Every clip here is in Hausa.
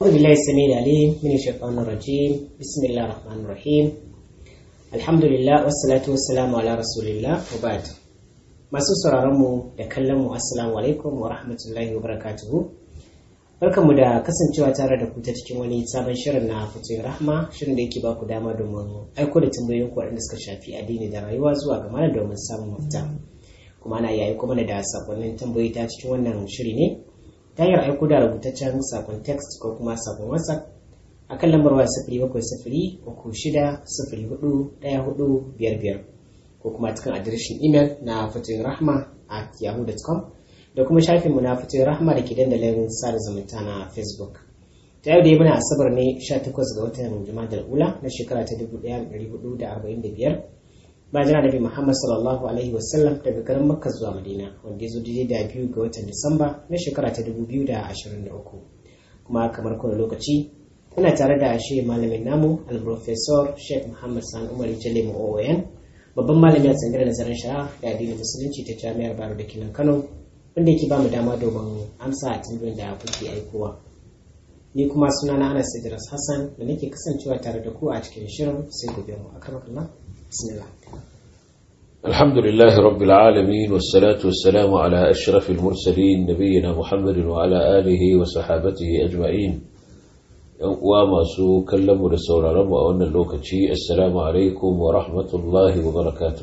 أعوذ بالله السميع العليم من الشيطان الرجيم بسم الله الرحمن الرحيم الحمد لله والصلاة والسلام على رسول الله وبعد masu sauraronmu da kallonmu assalamu alaikum wa rahmatullahi wa barakatuhu barkanmu da kasancewa tare da ku ta cikin wani sabon shirin na fatoyin rahma shirin da yake baku dama domin aiko da tambayoyin ku waɗanda suka shafi addini da rayuwa zuwa ga mana domin samun mafita kuma ana iya aiko mana da sakonnin tambayoyi ta cikin wannan shiri ne ta hanyar aiko da rubutaccen sakon text ko kuma sakon whatsapp a kan lambar waya sifiri bakwai sifiri uku shida sifiri hudu ɗaya hudu biyar biyar ko kuma cikin adireshin imel na fatoyin rahma at yahoo.com da kuma shafinmu na fatoyin rahma da ke dandalin sada zumunta na facebook ta yau da muna asabar ne 18 ga watan jumadal ula na shekara ta 1445 ba jira nabi muhammad sallallahu alaihi wasallam daga garin makka zuwa madina wanda ya zo daidai da biyu ga watan disamba na shekara ta 2023 kuma kamar kowane lokaci muna tare da shi malamin namu al-professor sheikh muhammad san umar jalemu oon babban malami a tsangar nazarin shari'a da addinin musulunci ta jami'ar baro da kinan kano wanda yake ba mu dama domin amsa a tambayoyin da kuke aikowa ni kuma suna na anas idris hassan da nake kasancewa tare da ku a cikin shirin sai gobe mu akramakallah bismillah الحمد لله رب العالمين والصلاة والسلام على أشرف المرسلين نبينا محمد وعلى آله وصحابته أجمعين وما سو كلموا لسورة رمى أن اللوكتشي السلام عليكم ورحمة الله وبركاته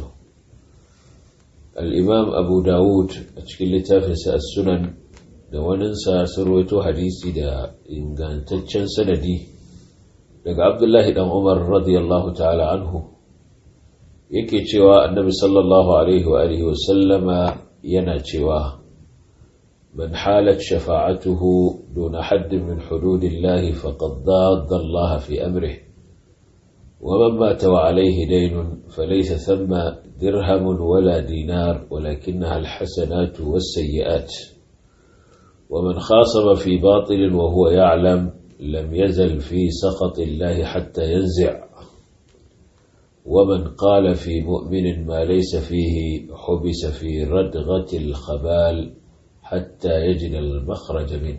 الإمام أبو داود أشكل لتافس السنن وننسى سرويته حديثي دا إن كان تتشن سندي لك عبد الله بن عمر رضي الله تعالى عنه yake cewa annabi sallallahu alaihi wa alihi wasallama yana cewa man halat shafa'atuhu duna haddin min hududillahi faqad dadda Allah fi amrihi wa man mata wa alaihi daynun falaysa thamma dirhamun wala dinar walakinnaha alhasanatu was-sayyi'at ومن خاصم في باطل وهو يعلم لم يزل في سخط الله حتى ينزع ومن قال في مؤمن ما ليس فيه حبس في ردغة الخبال حتى يجد المخرج منه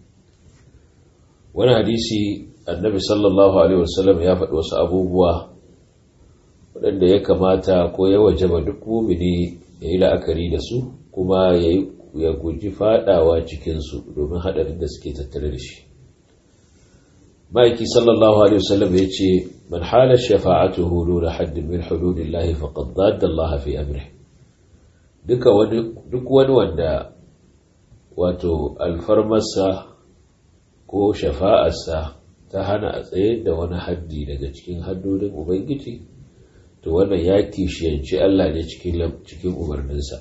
وانا حديثي النبي صلى الله عليه وسلم يا faɗi wasu abubuwa waɗanda ya kamata ko ya wajaba duk mumini ya yi la'akari da su kuma ya guji faɗawa cikinsu domin haɗarin da suke tattare da shi ma'aiki sallallahu alaihi wasallam ya ce man halar shafa'atuhu duna haddin min hududillahi faqad dadda Allah fi amri duka wani duk wani wanda wato alfarmarsa ko shafa'arsa ta hana a tsaye da wani haddi daga cikin haddodin ubangiji to wannan ya kishiyanci Allah ne cikin cikin umarninsa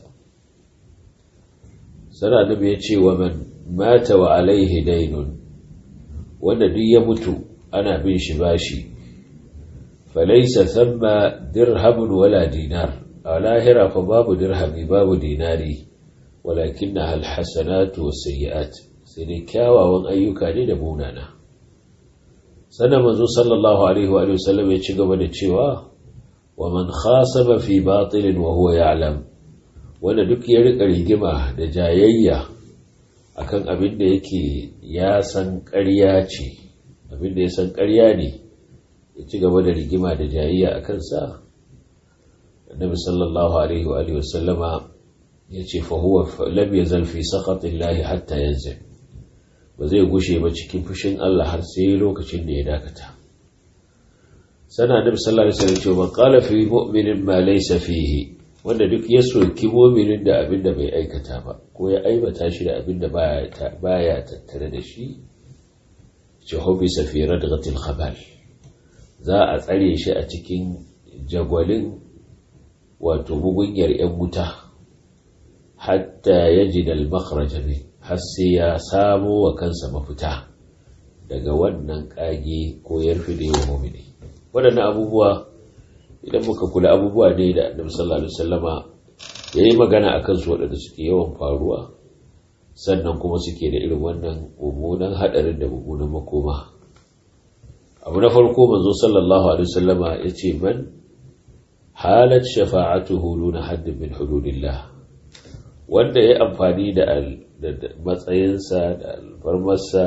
sana nabi ya ce wa man mata wa alaihi dainun wanda duk ya mutu ana bin shi bashi falaisa thamma dirhamun wala dinar a lahira fa babu dirhami babu dinari walakin na alhassanatu wasayyi'at sai dai kyawawan ayyuka ne da munana sannan manzo sallallahu alaihi wa sallam ya ci gaba da cewa wa man khasaba fi batilin wa huwa ya'lam wanda duk ya rika rigima da jayayya akan abin da yake ya san ƙarya ce abin da ya san ƙarya ne ya ci gaba da rigima da jayayya a kansa annabi sallallahu alaihi wa alihi wasallama ya ce fa huwa lam yazal fi saqatillahi hatta yanzil ba zai gushe ba cikin fushin Allah har sai lokacin da ya dakata sana annabi sallallahu alaihi wasallam ce man qala fi mu'minin ma laysa fihi wanda duk ya soki mu'minin da abin da bai aikata ba ko ya aibata shi da abin da baya tattare da shi ce hobi safirar da gatil khabal za a tsare shi a cikin jagwalin wato mugunyar 'yan wuta hatta ya ji da min har sai ya samo wa kansa mafita daga wannan kage ko yarfi da yawan mumini waɗannan abubuwa idan muka kula abubuwa ne da annabi sallallahu alaihi wasallama ya yi magana a kansu waɗanda suke yawan faruwa sannan kuma suke da irin wannan mummunan haɗarin da mummunan makoma abu na farko manzo sallallahu alaihi wasallama ya ce man halat shafa'atuhu duna haddin min hududillah wanda ya amfani da matsayinsa da alfarmarsa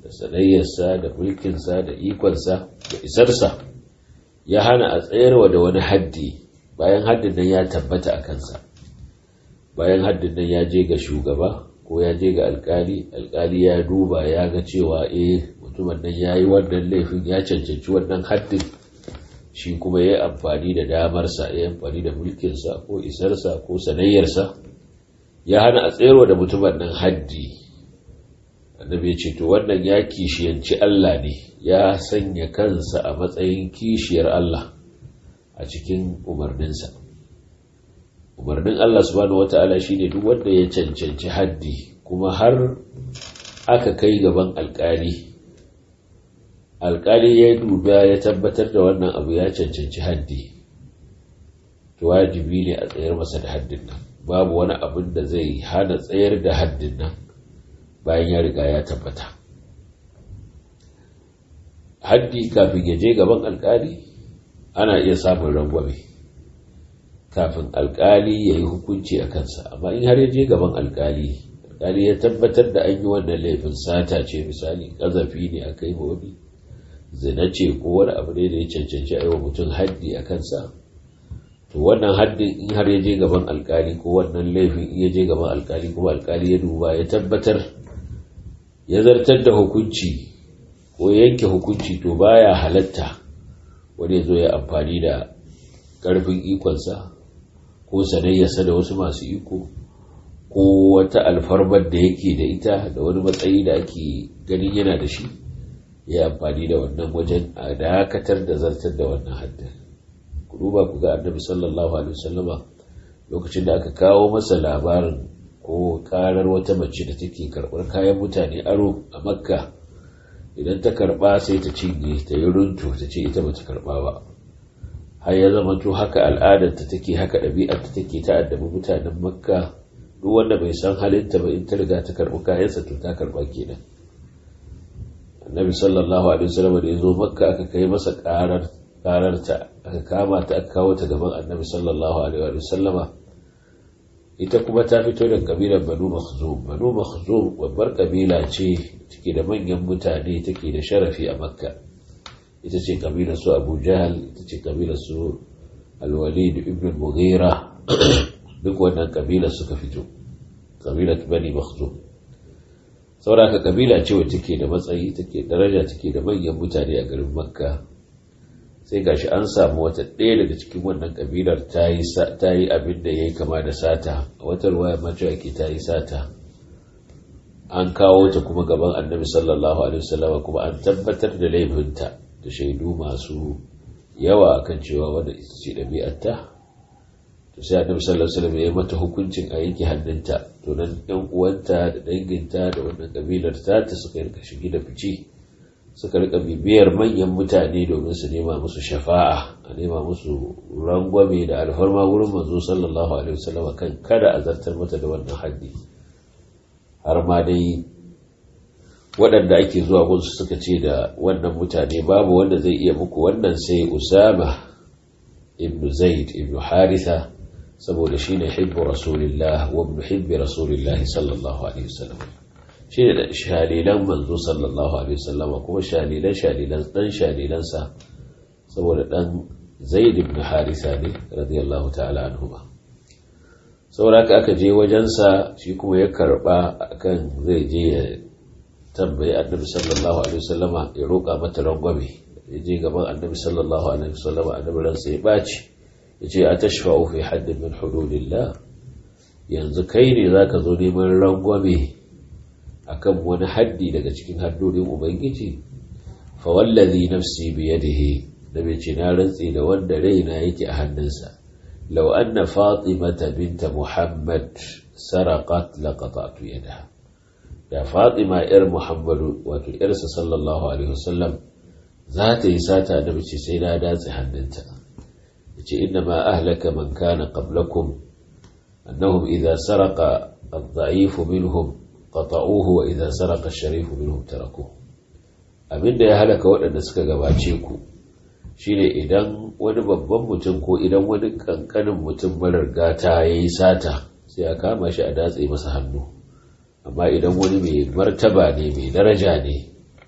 da sanayyarsa da mulkinsa da ikonsa da isarsa ya hana a tsayarwa da wani haddi bayan haddin nan ya tabbata a kansa bayan haddin nan ya je ga shugaba ko ya je ga alkali alkali ya duba ya ga cewa eh mutumin nan ya yi wannan laifin ya cancanci wannan haddin shi kuma ya yi amfani da damarsa ya yi amfani da mulkinsa ko isarsa ko sanayyarsa ya hana a tsayarwa da mutumin nan haddi annabi ya ce to wannan ya kishiyanci Allah ne ya sanya kansa a matsayin kishiyar Allah a cikin umarninsa umarnin Allah subhanahu wata'ala shine duk wanda ya cancanci haddi kuma har aka kai gaban alkali alkali ya duba ya tabbatar da wannan abu ya cancanci haddi to wajibi ne a tsayar masa da haddin nan babu wani abin da zai hana tsayar da haddin nan bayan ya riga ya tabbata haddi kafin ya je gaban alkali ana iya samun rangwame kafin alkali ya yi hukunci a kansa amma in har ya je gaban alkali alkali ya tabbatar da an yi wannan laifin sata ce misali ƙazafi ne a kai wani zina ce ko wani abu ne da ya cancanci a yi wa mutum haddi a kansa to wannan haddin in har ya je gaban alkali ko wannan laifin in ya je gaban alkali kuma alkali ya duba ya tabbatar ya zartar da hukunci ko yanke hukunci to baya halatta wani zo ya amfani da ƙarfin ikonsa ko sanayyarsa da wasu masu iko ko wata alfarmar da yake da ita da wani matsayi da ake ganin yana da shi ya amfani da wannan wajen a dakatar da zartar da wannan haddin ku duba ku ga annabi sallallahu alaihi wasallama lokacin da aka kawo masa labarin ko karar wata mace da take karɓar kayan mutane aro a makka idan ta karɓa sai ta cinye ta yi runtu ta ce ita bata karɓa ba har ya zama to haka al'adarta take haka ɗabi'arta take ta addabi mutanen makka duk wanda bai san halinta ba in ta riga ta karɓi kayansa to ta karɓa kenan annabi sallallahu alaihi wasallam da ya zo makka aka kai masa karar kararta aka kama ta aka kawo ta gaban annabi sallallahu alaihi wasallama ita kuma ta fito da kabilar banu makhzum banu makhzum babbar kabila ce take da manyan mutane take da sharafi a makka ita ce kabilar su abu jahal ita ce kabilar su alwalid ibn mughira duk wannan kabilar suka fito kabilar bani makhzum saboda kabila ce wacce take da matsayi take daraja take da manyan mutane a garin makka sai gashi an samu wata ɗaya daga cikin wannan kabilar ta yi abin da ya yi kama da sata a wata ruwaya mace ake ta yi sata an kawo ta kuma gaban annabi sallallahu alaihi wasallam kuma an tabbatar da laifinta da shaidu masu yawa akan cewa wanda ita ce ɗabi'arta to sai annabi sallallahu alaihi wasallam ya yi mata hukuncin a yanke hannunta to nan yan uwanta da danginta da wannan kabilar ta ta suka rika shigi da fice suka rika bibiyar manyan mutane domin su nema musu shafa'a a nema musu rangwame da alfarma wurin manzo sallallahu alaihi wasallam kan kada a zartar mata da wannan haddi har ma dai waɗanda ake zuwa gunsu suka ce da wannan mutane babu wanda zai iya muku wannan sai usama ibnu zaid ibnu haritha saboda shine hibbu rasulillah wa ibnu hibbi rasulillah sallallahu alaihi wasallam shi ne shalilan manzo sallallahu alaihi wasallam kuma shalilan shalilan dan shalilansa saboda dan zaid ibn harisa ne radiyallahu ta'ala anhu ba saboda haka aka je wajensa shi kuma ya karba akan zai je ya tambayi annabi sallallahu alaihi wasallama ya roƙa mata rangwame ya je gaban annabi sallallahu alaihi wasallama annabi ransa ya baci ya ce a tashfa'u fi haddin min hududillah yanzu kai ne zaka zo neman rangwame akan wani haddi daga cikin haddodin ubangiji fa wallazi nafsi biyadihi da bai ce na rantsi da wanda raina yake a hannunsa law anna fatimata binta muhammad saraqat laqata'tu yadaha da fatima yar muhammadu wato yarsa sallallahu alaihi wasallam za ta yi sata da mace sai na datse hannunta yace inna ma ahlaka man kana qablakum annahum idza saraqa ad-da'if minhum qata'uhu wa idza saraqa ash-sharif minhum tarakuhu abinda ya halaka waɗanda suka gabace ku shine idan wani babban mutum ko idan wani kankanin mutum marar gata yayi sata sai a kama shi a datse masa hannu amma idan wani mai martaba ne mai daraja ne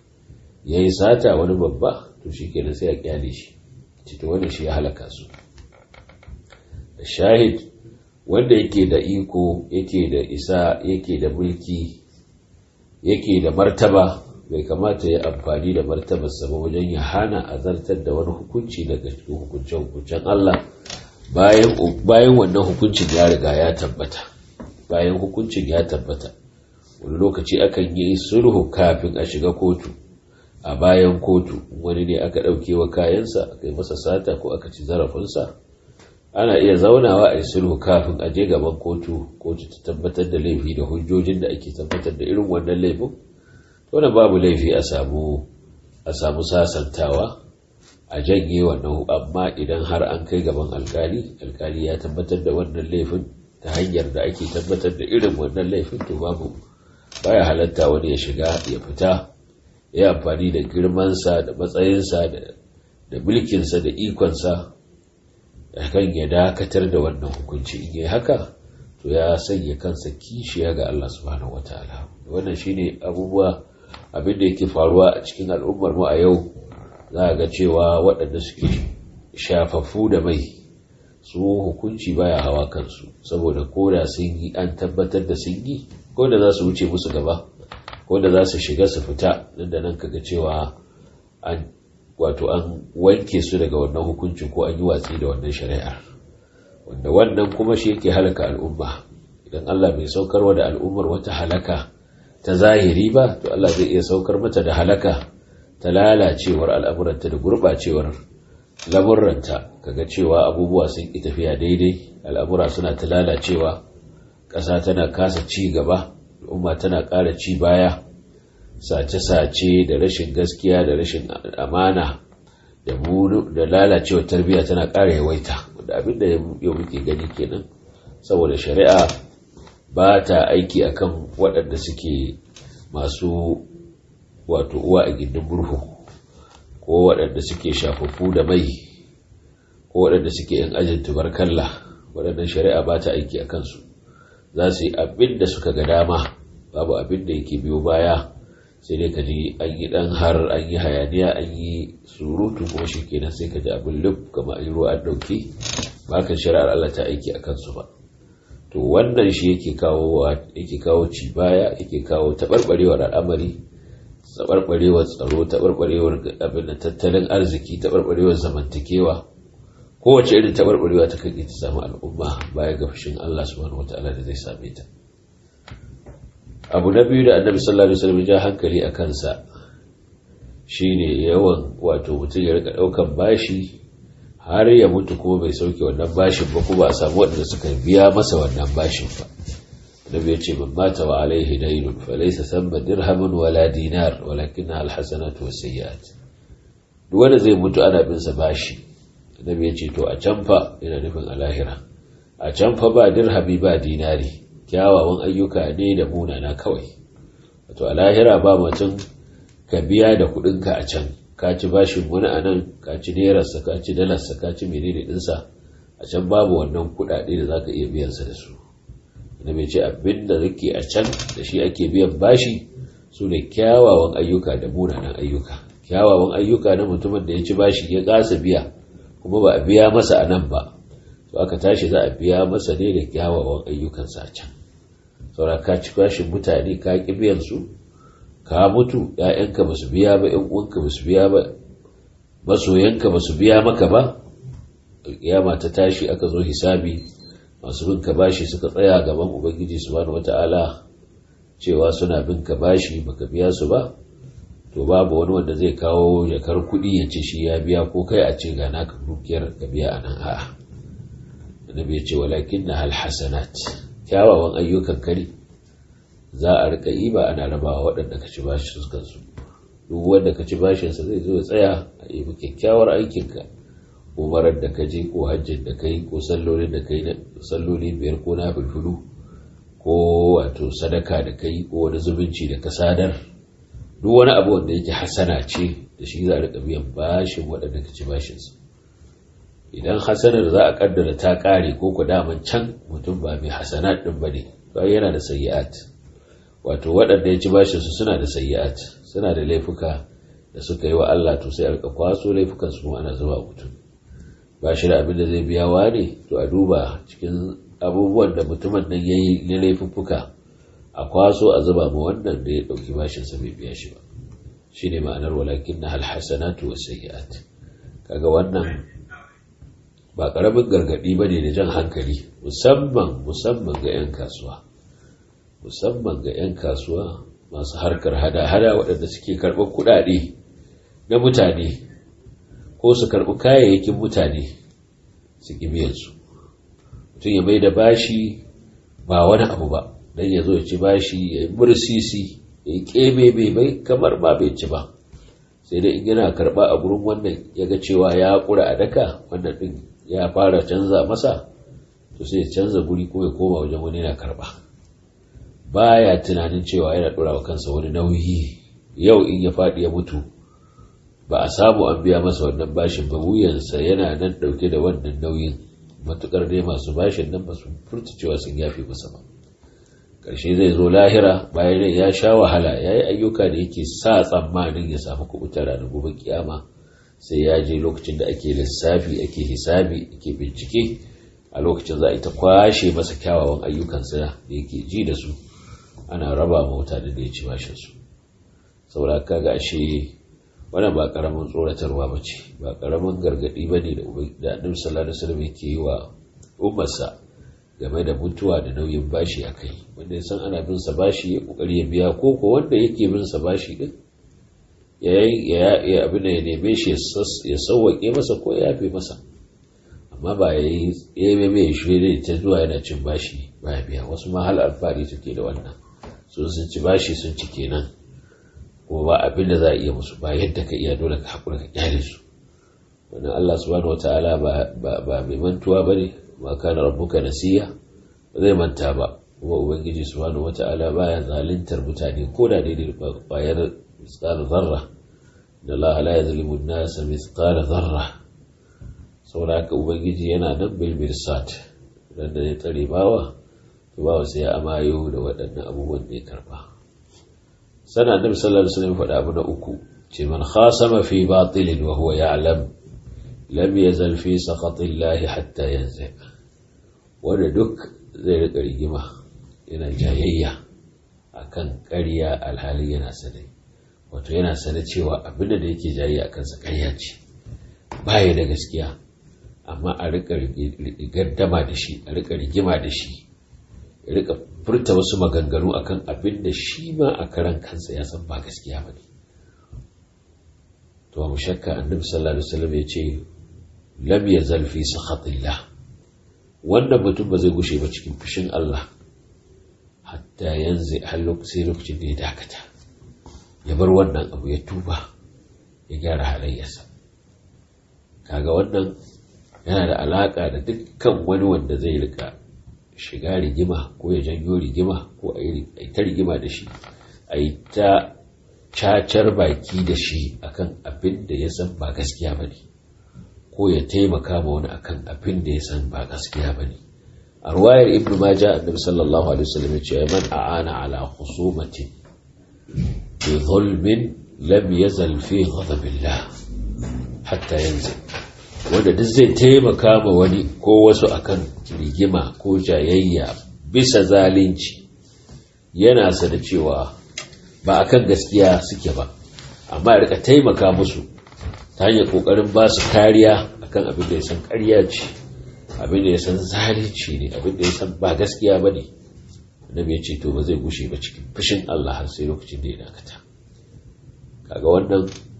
ya yi sata wani babba to shi kenan sai a kyale shi cikin wani shi ya halaka su shahid wanda yake da iko yake da isa yake da mulki yake da martaba bai kamata ya amfani da martabarsa ba wajen ya hana azartar da wani hukunci daga cikin hukuncen Allah bayan wannan hukuncin ya riga ya tabbata bayan hukuncin ya tabbata wani lokaci akan yi sulhu kafin a shiga kotu a bayan kotu wani ne aka ɗauke wa kayansa aka yi masa sata ko aka ci zarafinsa ana iya zaunawa a yi sulhu kafin a je gaban kotu kotu ta tabbatar da laifi da hujjojin da ake tabbatar da irin wannan laifin wannan babu laifi a samu a samu sasantawa a janye wannan amma idan har an kai gaban alkali alkali ya tabbatar da wannan laifin ta hanyar da ake tabbatar da irin wannan laifin to babu baya halatta wani ya shiga ya fita ya amfani da girmansa da matsayinsa da mulkinsa da ikonsa kan ya dakatar da wannan hukunci in yi haka to ya sanya kansa kishiya ga Allah subhanahu wataala wannan shine abubuwa abin da yake faruwa a cikin al'ummar mu a yau za a ga cewa waɗanda suke shafaffu da mai su hukunci baya hawa kansu saboda ko da sun yi an tabbatar da sun yi ko da za su wuce musu gaba ko da za su shiga su fita nan da nan kaga cewa an wato an wanke su daga wannan hukuncin ko an yi watsi da wannan shari'ar wanda wannan kuma shi yake halaka al'umma idan Allah bai saukarwa da al'ummar wata halaka ta zahiri ba to Allah zai iya saukar mata da halaka ta lalacewar al'amuranta da gurɓacewar lamurranta kaga cewa abubuwa sun ƙi tafiya daidai al'amura suna ta lalacewa ƙasa tana kasa ci gaba al'umma tana ƙara ci baya sace-sace da rashin gaskiya da rashin amana da da lalacewa tarbiyya tana ƙara yawaita wanda abin da yau muke gani kenan saboda shari'a ba ta aiki akan waɗanda suke masu wato uwa a gindin murhu ko waɗanda suke shafafu da mai ko waɗanda suke yin ajin tubarkalla waɗannan shari'a ba ta aiki a kansu za su yi abin da suka ga dama babu abin da yake biyo baya sai dai ka ji an yi ɗan har an yi hayaniya an yi surutu kuma shi kenan sai ka ji abin lub kama an yi ruwa an ɗauki ba kan shari'ar Allah ta aiki a kansu ba to wannan shi yake kawo yake kawo ci baya yake kawo taɓarɓarewar al'amari taɓarɓarewar tsaro taɓarɓarewar abin da tattalin arziki taɓarɓarewar zamantakewa kowace irin taɓarɓarewa ta kan ta samu al'umma baya ga fushin Allah subhanahu wataala da zai same ta abu na biyu da annabi sallallahu alaihi wasallam ja hankali a kansa shine yawan wato mutum ya rika ɗaukan bashi har ya mutu kuma bai sauke wannan bashin ba kuma a samu waɗanda suka biya masa wannan bashin ba النبي يجي من مات وعليه دين فليس ثم درهم ولا دينار ولكنها الحسنات والسيئات wanda zai mutu ana bin sa bashi annabi ya ce to a can fa ina nufin a lahira a can fa ba dirhami ba dinari kyawawan ayyuka ne da munana kawai wato a lahira ba mutum ka biya da kuɗinka a can ka ci bashin wani a nan ka ci nerarsa ka ci dalarsa ka ci menene ɗinsa a can babu wannan kuɗaɗe da za ka iya biyansa da su da mai ce abin da rike a can da shi ake biyan bashi su ne kyawawan ayyuka da munanan ayyuka kyawawan ayyuka na mutumin da ya ci bashi ya kasa biya kuma ba a biya masa a nan ba to aka tashi za a biya masa ne da kyawawan ayyukansa a can saura ka ci bashin mutane ka ƙi biyan su ka mutu ‘ya'yanka ba su biya ba ‘yan uwanka ba su biya ba masoyanka ba su biya maka ba kiyama ta tashi aka zo hisabi masu bin ka bashi suka tsaya gaban ubangiji subhanahu wata'ala cewa suna bin ka bashi baka biya su ba to babu wani wanda zai kawo jakar kuɗi ya ce shi ya biya ko kai a ce ga naka dukiyar ka biya a nan a'a annabi ya ce walakin na hal hasanat kyawawan ayyukan kari za a rika yi ba ana rabawa waɗanda ka ci bashi su kansu duk wanda ka ci bashinsa zai zo ya tsaya a yi kyakkyawar aikinka umarar da ka je ko hajjin da ka yi ko sallolin da ka yi salloli biyar ko na fulfulu ko wato sadaka da ka yi ko wani zumunci da ka sadar duk wani abu wanda yake hasana ce da shi za a rika biyan bashin waɗanda ka ci bashinsa idan hasanar za a kaddara ta ƙare ko ku daman can mutum ba mai hasanat ɗin ba ne to yana da sayyi'at wato waɗanda ya ci bashinsu suna da sayyi'at suna da laifuka da suka yi wa Allah to sai a rika kwaso laifukan su kuma ana zuba mutum ba shi da abin da zai biya wa ne to a duba cikin abubuwan da mutumin nan ya yi na laifuffuka a kwaso a zuba ma wannan da ya ɗauki bashinsa bai biya shi ba shi ne ma'anar walakin na halhassanatu wa sayyi'at kaga wannan ba ƙaramin gargaɗi ba ne da jan hankali musamman musamman ga 'yan kasuwa musamman ga 'yan kasuwa masu harkar hada-hada waɗanda suke karɓar kuɗaɗe na mutane ko su karɓi kayayyakin mutane su ƙi biyansu mutum ya mai da bashi ba wani abu ba don ya zo ya ci bashi ya yi mursisi ya yi ƙebe bai kamar ba bai ci ba sai dai in yana karɓa a gurin wannan ya ga cewa ya ƙura a daka wannan ɗin ya fara canza masa to sai ya canza guri ko ya koma wajen wani yana karɓa baya tunanin cewa yana ɗora wa kansa wani nauyi yau in ya faɗi ya mutu ba a samu an biya masa wannan bashin ba wuyansa yana nan ɗauke da wannan nauyin matuƙar dai masu bashin nan ba su furta cewa sun yafe masa ba ƙarshe zai zo lahira bayan ya sha wahala ya yi ayyuka da yake sa tsammanin ya samu kubuta ranar gobe kiyama sai ya je lokacin da ake lissafi ake hisabi ake bincike a lokacin za a ta kwashe masa kyawawan ayyukansa da yake ji da su ana raba ma mutane da ya ci bashinsu saboda kaga ashe wannan ba karamin tsoratarwa ba ce ba karamin gargadi ba ne da annabi sallallahu alaihi wasallam yake yi wa ummarsa game da mutuwa da nauyin bashi a kai wanda ya san ana bin sa bashi ya kokari ya biya ko ko wanda yake bin sa bashi din ya ya abin da ya neme shi ya sauwaƙe masa ko ya yafe masa amma ba ya yi ya mai shi ta zuwa yana cin bashi ba ya biya wasu ma hal alfahari suke da wannan sun sun ci bashi sun ci kenan kuma ba abin da za a iya musu ba yadda ka iya dole ka haƙura ka kyale su wannan Allah subhanahu wata'ala ba mai mantuwa ba ne ma kana rabbuka nasiya ba zai manta ba kuma ubangiji subhanahu wata'ala baya zaluntar mutane ko da daidai bayar misqal zarra da Allah la yazlimu an-nasa misqal zarra saboda haka ubangiji yana nan bil mirsat dan da ya tsare bawa to bawa sai ya amayo da waɗannan abubuwan da ya karba sana annabi sallallahu alaihi wasallam faɗa abu na uku ce man khasama fi batilin wa huwa ya'lam lam yazal fi saqatillahi hatta yanzu wanda duk zai rika rigima yana jayayya akan ƙarya alhali yana sane wato yana sane cewa abin da yake jayayya akan sa ƙarya ce baya da gaskiya amma a rika gardama da shi a rika rigima da shi ya rika furta wasu maganganu akan abin da shi ma a karan kansa ya san ba gaskiya ba ne to mu shakka annabi sallallahu alaihi wasallam ya ce lam yazal fi sakhatillah wannan mutum ba zai gushe ba cikin fushin Allah hatta yanzu har lokacin lokacin da ya dakata ya bar wannan abu ya tuba ya gyara halayyarsa kaga wannan yana da alaka da dukkan wani wanda zai rika shiga rigima ko ya janyo rigima ko a yi ta rigima da shi a yi ta cacar baki da shi akan abin da ya san ba gaskiya ba ne ko ya taimaka ma wani akan abin da ya san ba gaskiya ba ne a ruwayar ibn majah annabi sallallahu alaihi wasallam ya ce man a'ana ala khusumatin bi zulmin lam yazal fi ghadabillah hatta yanzu wanda duk zai taimaka ma wani ko wasu akan rigima ko jayayya bisa zalunci yana sada cewa ba akan gaskiya suke ba amma ya rika taimaka musu ta hanyar kokarin ba su kariya akan abin da ya san ƙarya ce abin da ya san zalunci ne abin da ya san ba gaskiya ba ne annabi ya ce to ba zai gushe ba cikin fushin Allah har sai lokacin da ya dakata kaga wannan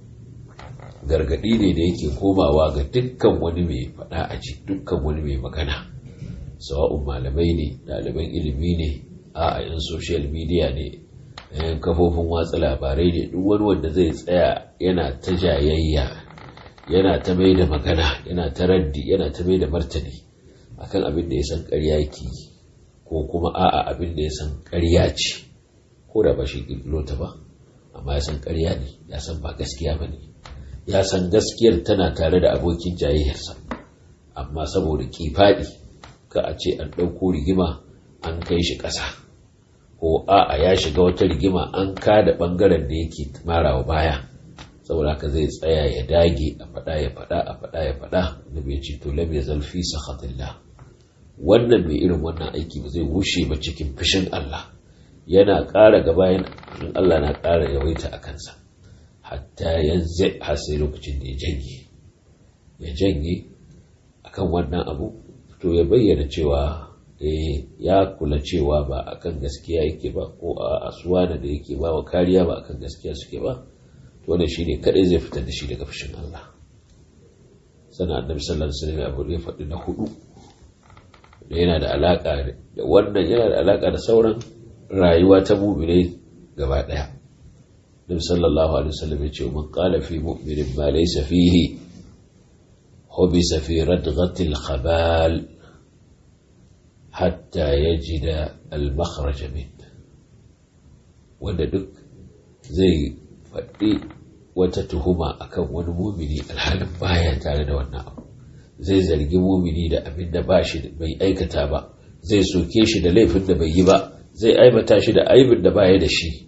gargadi ne da yake komawa ga dukkan wani mai faɗa a ji dukkan wani mai magana sawa'un malamai ne ɗaliban ilimi ne a yan social media ne yan kafofin watsa labarai ne duk wani wanda zai tsaya yana ta jayayya yana ta mai da magana yana ta raddi yana ta mai da martani akan abin da ya san ƙarya yake ko kuma a'a abin da ya san ƙarya ce ko da ba shi ƙirƙiro ta ba amma ya san ƙarya ne ya san ba gaskiya ba ne ya san gaskiyar tana tare da abokin jayayyarsa amma saboda kifaɗi ka a ce an ɗauko rigima an kai shi ƙasa ko a'a ya shiga wata rigima an kada ɓangaren da yake marawa baya saboda haka zai tsaya ya dage a faɗa ya faɗa a faɗa ya faɗa da bai ce to lam yazal fi sakhatillah wannan mai irin wannan aiki ba zai wuce ba cikin fushin Allah yana ƙara gaba in Allah na ƙara yawaita a kansa hatta yanzu har sai lokacin da ya janye ya janye akan wannan abu to ya bayyana cewa ya kula cewa ba akan gaskiya yake ba ko a asuwana da yake ba wa kariya ba akan gaskiya suke ba to wannan shine kadai zai fitar da shi daga fushin Allah sana annabi sallallahu alaihi wasallam abu ya faɗi na hudu da yana da alaka da wannan yana da alaka da sauran rayuwa ta mu'mine gaba daya Nabi sallallahu alaihi wasallam ya ce man qala fi mu'minin ma laysa fihi hubisa fi radghati al-khabal hatta yajida al-makhraj min wanda duk zai faɗi wata tuhuma akan wani mumini alhalin baya tare da wannan abu zai zargi mumini da abin da ba shi bai aikata ba zai soke shi da laifin da bai yi ba zai aibata shi da aibin da baya da shi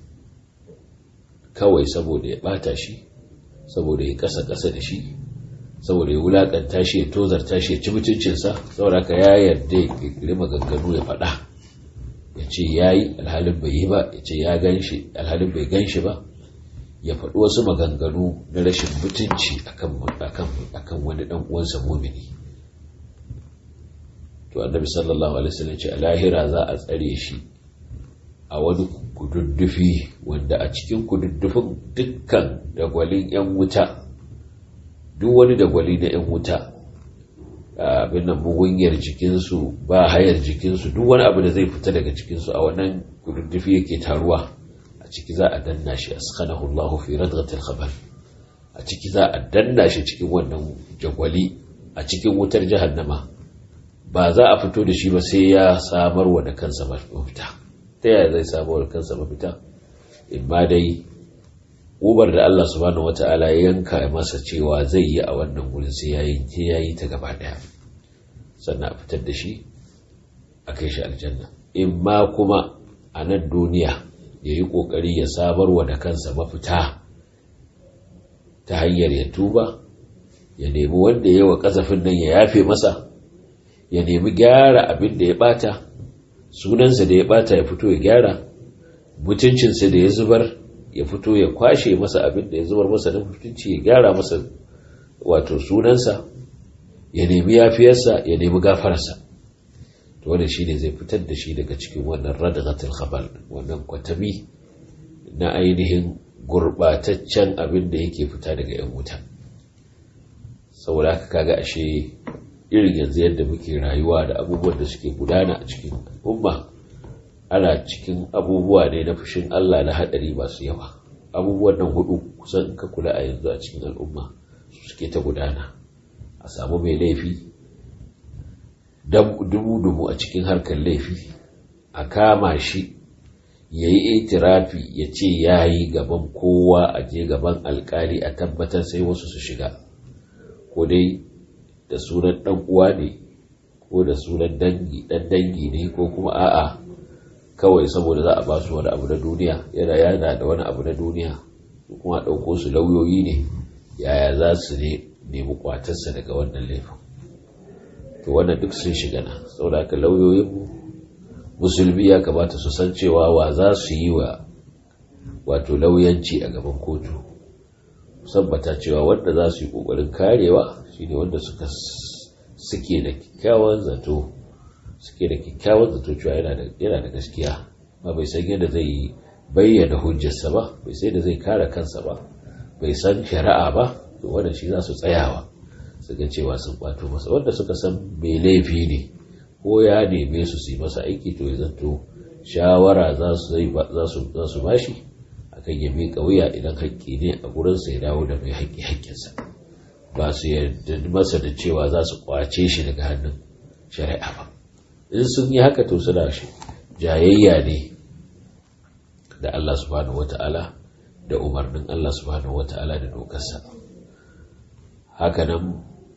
kawai saboda ya bata shi saboda ya kasa kasa da shi saboda ya wulakanta shi ya tozarta shi ya ci mutuncinsa saboda ka ya yarda ya kirkiri maganganu ya faɗa ya ce ya yi alhalin bai yi ba ya ce ya gan shi alhalin bai gan shi ba ya faɗi wasu maganganu na rashin mutunci akan wani ɗan uwansa mumini to annabi sallallahu alaihi wasallam ce a lahira za a tsare shi a wani kududdufi wanda a cikin kududdufin dukkan dagwalin yan wuta duk wani dagwali na yan wuta abin nan mugunyar jikinsu ba hayar jikinsu duk wani abu da zai fita daga cikinsu a wannan kududdufi yake taruwa a ciki za a danna shi askanahu Allahu fi radghatil khabar a ciki za a danna shi cikin wannan jagwali a cikin wutar jahannama ba za a fito da shi ba sai ya samar wa da kansa mafita ta yaya zai samar da kansa mafita in ma dai ubar da Allah subhanahu wata'ala ya yanka masa cewa zai yi a wannan wurin sai yayi yayi ta gaba daya sannan a fitar da shi a kai shi aljanna in ma kuma a nan duniya ya yi ƙoƙari ya samarwa da kansa mafita ta hanyar ya tuba ya nemi wanda ya wa ƙazafin nan ya yafe masa ya nemi gyara abin da ya ɓata sunansa da ya ɓata ya fito ya gyara mutuncinsa da ya zubar ya fito ya kwashe masa abin da ya zubar masa na mutunci ya gyara masa wato sunansa ya nemi yafiyarsa ya nemi gafararsa to wannan shine zai fitar da shi daga cikin wannan radghatul khabal wannan kwatami na ainihin gurbataccen abin da yake fita daga yan wuta saboda haka kaga ashe irin yanzu yadda muke rayuwa da abubuwan da suke gudana a cikin umma ana cikin abubuwa ne na fushin Allah na hadari masu yawa abubuwan nan hudu kusan ka kula a yanzu a cikin al'umma suke ta gudana a samu mai laifi dubu-dubu a cikin harkar laifi a kama shi ya yi itirafi ya ce ya yi gaban kowa a je gaban alkali a tabbatar sai wasu su shiga ko dai da sunan dan uwa ne ko da sunan dangi dan dangi ne ko kuma a'a kawai saboda za a ba su wani abu na duniya yana yana da wani abu na duniya kuma ɗauko su lauyoyi ne yaya za su ne nemi kwatarsa daga wannan laifin to wannan duk sun shiga na saboda haka lauyoyin musulmi ya kamata su san cewa wa za su yi wa wato lauyanci a gaban kotu sabbata cewa wanda za su yi kokarin karewa shine wanda suka suke da kyakkyawan zato suke da kyakkyawan zato cewa yana da gaskiya ba bai san yadda zai yi bayyana hujjarsa ba bai sai da zai kare kansa ba bai san shari'a ba to wanda shi za su tsayawa su ga cewa sun kwato masa wanda suka san mai laifi ne ko ya neme su su yi masa aiki to ya zanto shawara za su bashi akan ya miƙa wuya idan haƙƙi ne a gurinsa ya dawo da mai haƙƙi haƙƙinsa ba su yarda masa da cewa za su kwace shi daga hannun shari'a ba in sun yi haka to suna shi jayayya ne da Allah subhanahu wata'ala da umarnin Allah subhanahu wata'ala da dokarsa hakanan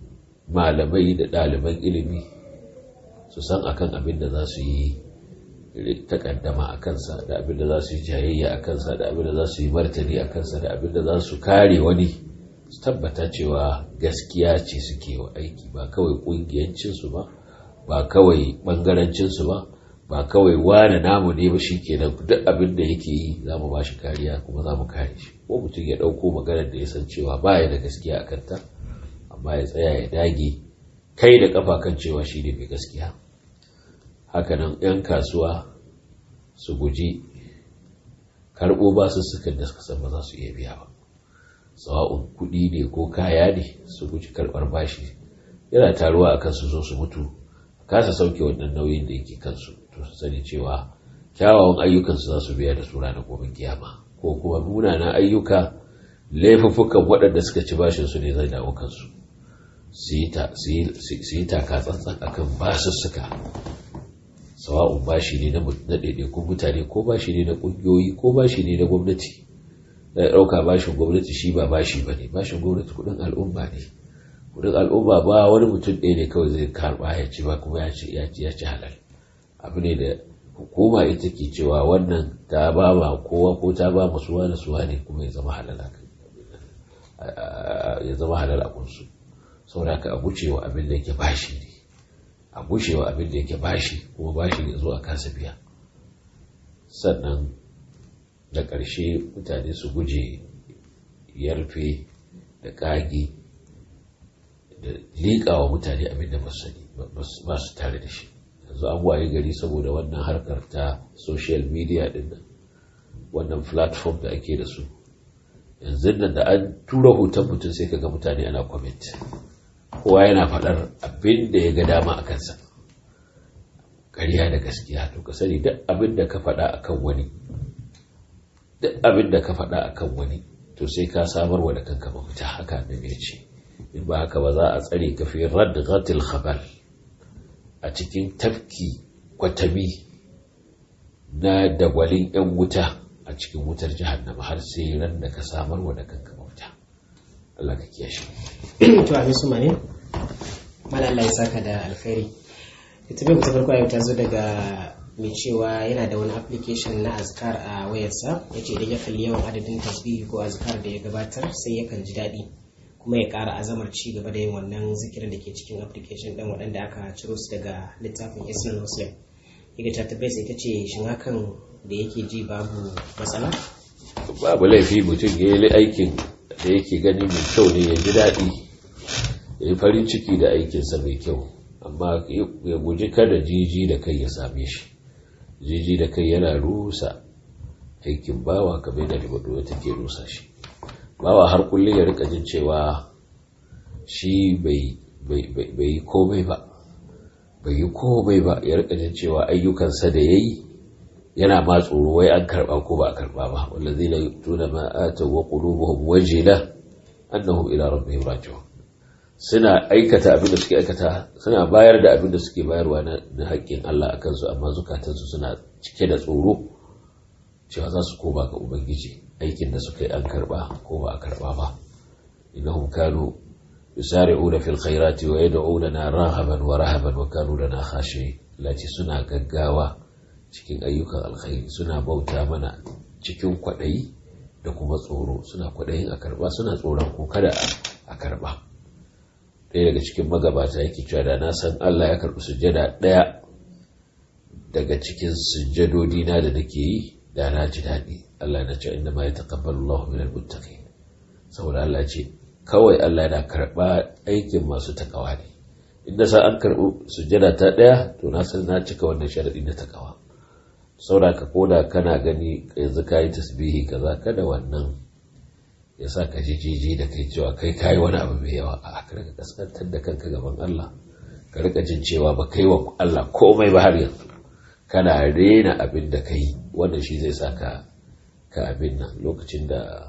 malamai da ɗaliban ilimi su san akan abin da za su yi takaddama a kansa da abin da za su yi jayayya a kansa da abin da za su yi martani a kansa da abin da za su kare wani su tabbata cewa gaskiya ce suke wa aiki ba kawai ƙungiyancinsu ba ba kawai ɓangarancinsu ba ba kawai wane namu ne ba shi kenan duk abin da yake yi za mu ba shi kariya kuma za mu kare shi ko mutum ya ɗauko maganar da ya san cewa ba ya da gaskiya a kanta amma ya tsaya ya dage kai da kafa kan cewa shi ne mai gaskiya hakanan 'yan kasuwa su guji karɓo basussukan da suka san ba za su iya biya ba sawa'un kuɗi ne ko kaya ne su guji karɓar bashi yana taruwa a kansu zo su mutu kasa sauke wannan nauyin da yake kansu to su sani cewa kyawawan ayyukansu za su biya da su ranar gobe kiyama ko kuma munanan ayyuka laifuffukan waɗanda suka ci bashin su ne zai dawo kansu su yi taka tsantsan akan basussuka sawa'un bashi ne na ɗaiɗaikun mutane ko bashi ne na ƙungiyoyi ko bashi ne na gwamnati da ɗauka bashin gwamnati shi ba bashi ba ne bashin gwamnati kuɗin al'umma ne kuɗin al'umma ba wani mutum ɗaya ne kawai zai karɓa ya ci ba kuma ya ci ya ci halal abu ne da hukuma ita ke cewa wannan ta ba ma kowa ko ta ba ma suwa da suwa ne kuma ya zama halal ya zama halal a kunsu saboda ka a gucewa abin da yake bashi ne a gushewa abin da yake bashi kuma bashi ya zo a kasa biya sannan da ƙarshe mutane su guje yarfe da ƙage da liƙawa mutane abin da ba su tare da shi yanzu an waye gari saboda wannan harkar ta social media din nan wannan platform da ake da su yanzu nan da an tura hoton mutum sai ka ga mutane ana comment kowa yana faɗar abin da ya ga dama a kansa ƙarya da gaskiya to ka sani duk abin da ka faɗa a kan wani duk abin da ka faɗa a kan wani to sai ka samar wa da kanka mafita haka annabi ya ce in ba haka ba za a tsare ka fi radd ghatil khabal a cikin tafki kwatami na dagwalin yan wuta a cikin wutar jahannama har sai ran da ka samar wa da kanka mafita Allah ka kiyashe to amin su mane mala Allah ya saka da alkhairi ita bai ta farko yau ta zo daga mai cewa yana da wani application na azkar a wayarsa ya ce idan ya kalli yawan adadin tasbihi ko azkar da ya gabatar sai yakan ji daɗi kuma ya ƙara azamar ci gaba da yin wannan zikirin da ke cikin application ɗin waɗanda aka ciro su daga littafin islam muslim yaga ta tabbata ita ce shin hakan da yake ji babu matsala babu laifi mutum ya yi aikin da yake gani mai kyau ne ya ji daɗi ya yi farin ciki da aikinsa mai kyau amma ya guji kada jiji da kai ya same shi jiji da kai yana rusa aikin bawa kamar da ribado take rusa shi bawa har kullum ya rika jin cewa shi bai yi komai ba bai yi komai ba ya rika jin cewa ayyukansa da ya yi yana ma tsoro wai an karba ko ba a karba ba wallazi la yutuna ma atu wa qulubuhum wajila annahum ila rabbihim raji'un suna aikata abin da suke aikata suna bayar da abin da suke bayarwa na haƙƙin Allah a kansu amma zukatansu suna cike da tsoro cewa za su koma ga ubangiji aikin da suka yi an karba ko ba a karba ba innahum kanu yusari'una fil khairati wa yad'una rahaban wa rahaban wa kanu lana khashi'in lati suna gaggawa cikin ayyukan alkhairi suna bauta mana cikin kwaɗayi da kuma tsoro suna kwaɗayin a karba suna tsoron ko kada a karba ɗaya daga cikin magabata yake cewa da na san Allah ya karɓi sujjada ɗaya daga cikin sujjadodi na da nake yi da na ji daɗi Allah na ce inda ma ya taƙabbalu Allah min al-muttaqin saboda Allah ce kawai Allah yana karɓa aikin masu takawa ne inda sa an karɓi sujjada ta ɗaya to na san na cika wannan sharaɗi na takawa saboda ka koda kana gani yanzu ka yi tasbihi kaza kada wannan ya sa ka jijiji da kai cewa kai kayi wani abu mai yawa a ka rika kaskantar da kanka gaban Allah ka rika jin cewa ba kai wa Allah komai ba har yanzu kana rena abin da kai wannan shi zai sa ka ka abin nan lokacin da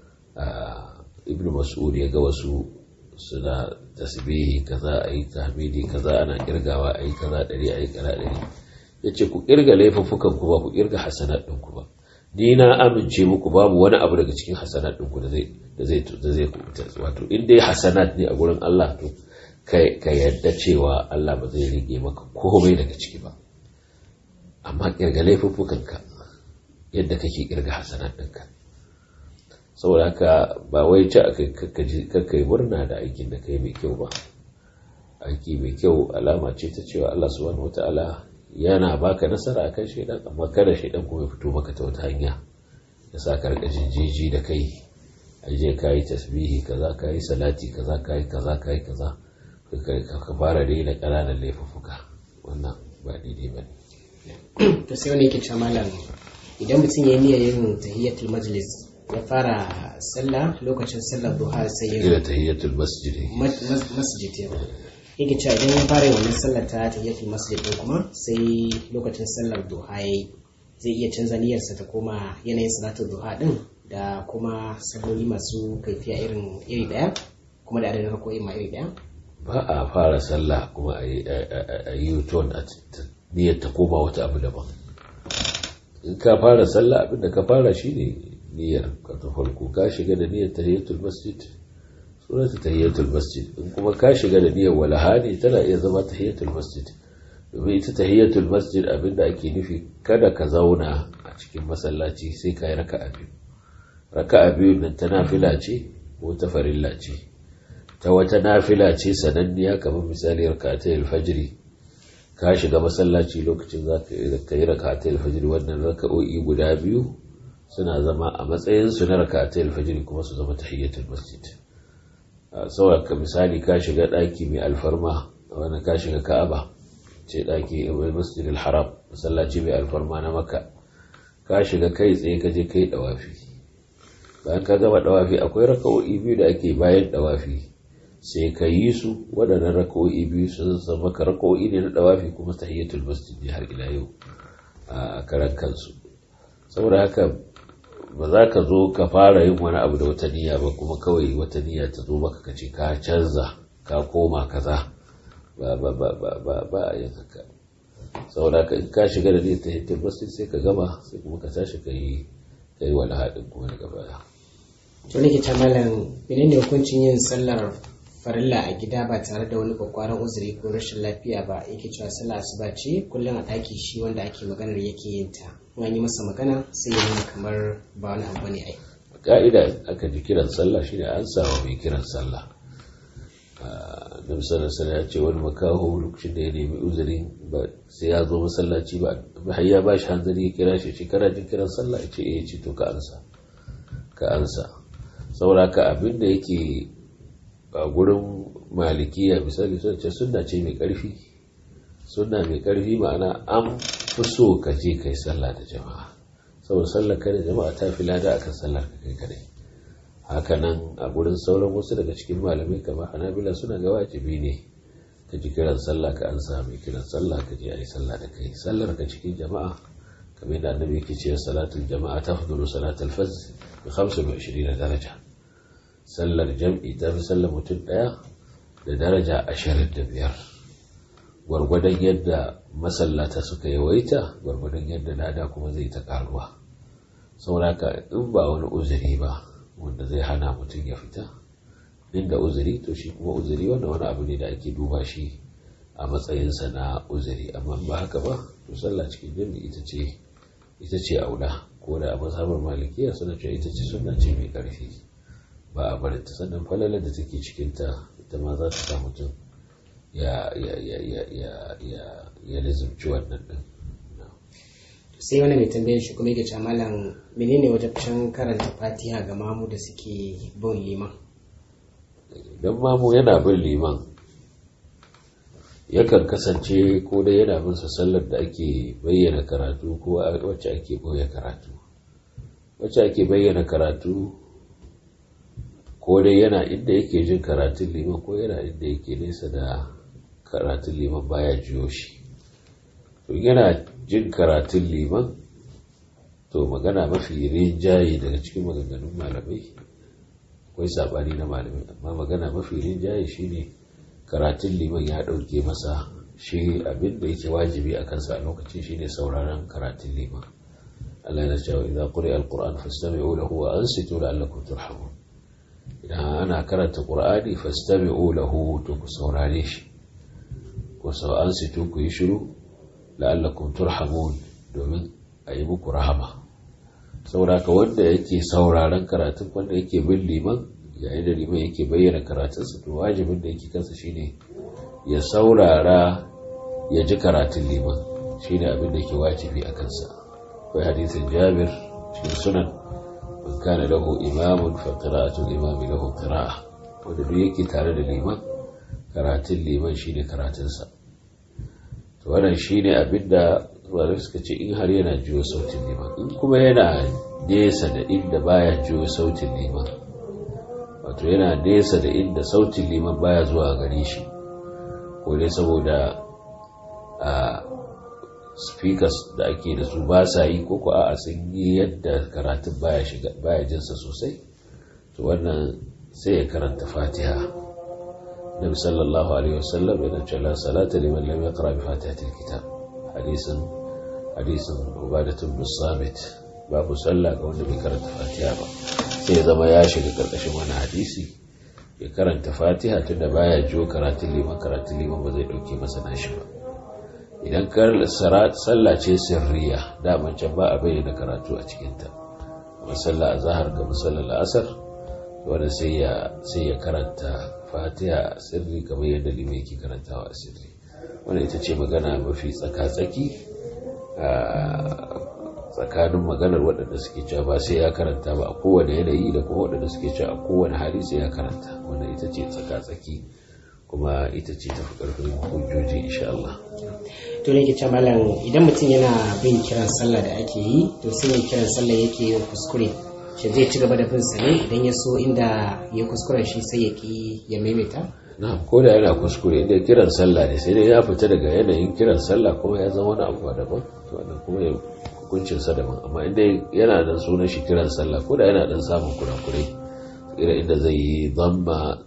ibn mas'ud ya ga wasu suna tasbihi kaza ayi tahmidi kaza ana kirgawa ayi kaza dari ayi kaza dari yace ku kirga laifuffukan ku ba ku kirga hasanat ɗinku ba ni na amince muku babu wani abu daga cikin hasanat ɗinku da zai da zai da zai kubuta wato in dai hasanat ne a gurin Allah to ka yadda cewa Allah ba zai rige maka komai daga ciki ba amma kirga laifuffukanka yadda kake kirga hasanat ɗinka saboda haka ba wai ci aka yi murna da aikin da kai mai kyau ba aiki mai kyau alama ce ta cewa Allah subhanahu wata'ala yana baka nasara akan shaidan amma kada shaidan kuma ya fito maka ta wata hanya ya sa ka rika jinjiji da kai aje ka yi tasbihi kaza ka yi salati kaza ka yi kaza ka yi kaza ka fara daina ƙananan laifuffuka wannan ba daidai ba ne to sai wani yake cewa malam idan mutum ya yi niyyar yin tahiyyatul majlis ya fara sallah lokacin sallar duha sai ya ila tahiyyatul masjid masjid ya yake cewa idan ya fara wannan sallar ta tahiyyatul masjid din kuma sai lokacin sallar duha yayi zai iya canza niyyarsa ta koma yanayin salatul duha din da kuma salloli masu kaifiya irin iri daya kuma da adadin rakoyi ma iri daya ba a fara sallah kuma a yi ton a niyyar ta koma wata abu daban in ka fara sallah abinda ka fara shine niyyar ka ta farko ka shiga da niyyar tahiyatul masjid sunanta tahiyatul masjid in kuma ka shiga da niyyar walaha ne tana iya zama tahiyatul masjid domin ita tahiyatul masjid abinda ake nufi kada ka zauna a cikin masallaci sai ka yi raka'a biyu raka'a biyu nan ta nafila ce ko ta farilla ce ta wata nafila ce sananniya kamar misali rakatai alfajiri ka shiga masallaci lokacin za ka yi rakatai alfajiri wannan raka'o'i guda biyu suna zama a matsayinsu na rakatai alfajiri kuma su zama tahiyyatul masjid saboda ka misali ka shiga ɗaki mai alfarma wani ka shiga ka'aba ce ɗaki masjid haram masallaci mai alfarma na maka ka shiga kai tsaye ka je kai dawafi bayan ka gama dawafi akwai raka'o'i biyu da ake bayan dawafi sai ka yi su waɗannan raka'o'i biyu sun zama ka raka'o'i ne na dawafi kuma tahiyyatul masjid ne har ila yau a karan kansu saboda haka ba za ka zo ka fara yin wani abu da wata niyya ba kuma kawai wata niyya ta zo maka ka ce ka canza ka koma kaza ba ba ba ba ba ba a yin haka saboda haka in ka shiga da niyyar tahiyyatul masjid sai ka gama sai kuma ka tashi ka yi ka yi wani haɗin kuma daga baya. to nake ta malam menene hukuncin yin sallar farilla a gida ba tare da wani kwakwaran uzuri ko rashin lafiya ba yake cewa sallah asuba ce kullum a ɗaki shi wanda ake maganar yake yin ta in an yi masa magana sai ya nuna kamar ba wani abu ne ai ka'ida aka ji kiran sallah shine an samu mai kiran sallah da misalin sallah ya ce wani makaho lokacin da ya nemi uzuri ba sai ya zo masallaci ba har ya ba shi hanzari ya kira shi ce kana jin kiran sallah ya ce eh ce to ka ansa ka ansa saboda ka abin da yake a gurin malikiya misali sun ce sunna ce mai karfi sunna mai karfi ma'ana an fi so ka je kai sallah da jama'a saboda sallar kai da jama'a ta fi lada akan sallar ka kai kadai hakanan a gurin sauran wasu daga cikin malamai kamar hanabila suna ga wajibi ne ka ji kiran sallah ka an sami kiran sallah ka je a yi sallah da kai sallar ka cikin jama'a kamar yadda annabi yake cewa salatul jama'a ta fudulu salatul faz bi 25 daraja sallar jam'i ta fi sallar mutum daya da daraja 25 gwargwadon yadda masallata suka yawaita gwargwadon yadda lada kuma zai ta karuwa sauraka in ba wani uzuri ba wanda zai hana mutum ya fita inda uzuri to shi kuma uzuri wanda wani abu ne da ake duba shi a matsayinsa na uzuri amma ba haka ba to sallah cikin jami'i ita ce ita ce aula ko da a mazhabar malikiya suna cewa ita ce sunna ce mai karfi ba a barin ta sannan falalar da take cikin ta ita ma za ta sa mutum ya ya ya ya ya ya ya lizumci wannan din sai wani mai tambayar shi kuma yake cewa malam menene wajabcin karanta fatiha ga mamu da suke bin liman don mamu yana bin liman yakan kasance ko dai yana bin sa sallar da ake bayyana karatu ko wacce ake boye karatu wacce ake bayyana karatu ko dai yana inda yake jin karatun liman ko yana inda yake nesa da karatun liman baya jiyo shi to yana jin karatun liman to magana mafi rinjaye daga cikin maganganun malamai akwai sabani na malamai amma magana mafi rinjaye shine karatun liman ya ɗauke masa shi abin da yake wajibi a kansa a lokacin shine sauraron karatun liman Allah yana cewa idan quri alquran fastami'u lahu wa ansitu la'allakum turhamun idan ana karanta qur'ani fastami'u lahu to ku saurare shi ku sau ansitu ku yi shiru la'allakum turhamun domin a yi muku rahama sauraka wanda yake sauraron karatun wanda yake bin liman yayin da liman yake bayyana karatunsa to wajibin da yake kansa shine ya saurara ya ji karatun liman shine abin da ke wajibi a kansa akwai hadisin jabir cikin sunan man kana lahu imamun fa qira'atul imami lahu qira'a wanda duk yake tare da liman karatun liman shine karatunsa to wannan shine abin da malamai suka ce in har yana jiyo sautin liman in kuma yana nesa da inda baya jiyo sautin liman wato yana nesa da inda sautin liman baya zuwa gare shi ko dai saboda a speakers da ake da su ba sa yi ko ko a sun yi yadda karatun baya shiga baya jinsa sosai to wannan sai ya karanta fatiha nabi sallallahu alaihi wasallam yana cewa salata liman lam yaqra bi fatihatil kitab hadisin hadisin ubadatun musamit babu sallah ga wanda bai karanta fatiha ba sai ya zama ya shiga karkashin wani hadisi ya karanta fatiha tunda baya jiwo karatun liman karatun liman ba zai dauke masa nashi ba idan sallah ce sirriya daman can ba a bayyana karatu a cikinta kuma sallah a zahar ga musallar la'asar wanda sai ya karanta fatiha a sirri kamar yadda liman yake karantawa a sirri wanda ita ce magana mafi tsaka-tsaki tsakanin maganar waɗanda suke cewa ba sai ya karanta ba a kowane yanayi da kuma waɗanda suke cewa a kowane hali sai ya karanta wanda ita ce tsaka-tsaki kuma ita ce tafi ƙarfin hujjoji insha Allah. to ne ke malam idan mutum yana bin kiran sallah da ake yi to sai mai kiran sallah yake yin kuskure shi zai ci gaba da bin sa ne idan ya so inda ya kuskuren shi sai ya ki ya maimaita na ko da yana kuskure inda kiran sallah ne sai dai ya fita daga yanayin kiran sallah kuma ya zama wani abu daban to wannan kuma ya hukuncin sa daban amma inda yana da sunan shi kiran sallah ko da yana dan samun kurakurai irin inda zai yi zamma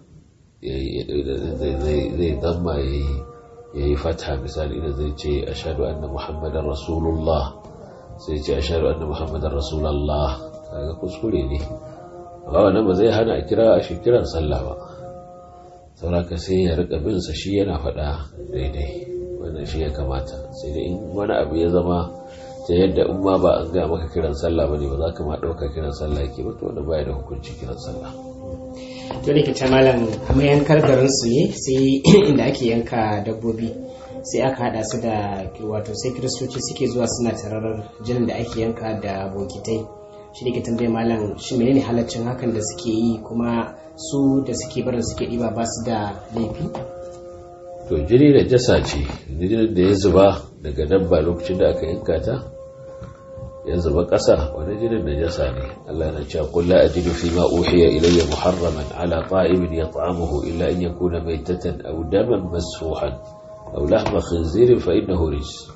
zai zamma ya yi fata misali idan zai ce ashadu anna muhammadan rasulullah sai ce ashadu anna muhammadan rasulallah kaga kuskure ne amma wannan ba zai hana a kira a shi kiran sallah ba sauraka sai ya rika bin sa shi yana faɗa daidai wannan shi ya kamata sai dai in wani abu ya zama ta yadda in ma ba an gaya maka kiran sallah bane ba za ka ma ɗauka kiran sallah yake ba to wanda baya da hukunci kiran sallah to ne ta malam amma yankar garin su ne sai inda ake yanka dabbobi sai aka hada su da wato sai kiristoci suke zuwa suna tararar jinin da ake yanka da bokitai shi ne ke tambaye malam shi menene halaccin hakan da suke yi kuma su da suke barin suke ɗiba ba su da laifi to jini da jasa ce jinin da ya zuba daga dabba lokacin da aka yanka ta ya zuba ƙasa wani jinin da jasa ne Allah na cewa qul la ajidu fi ma uhiya ilayya muharraman ala ta'imin yat'amuhu illa an yakuna maytatan aw daman masfuhan aw lahma khinzirin fa innahu rijs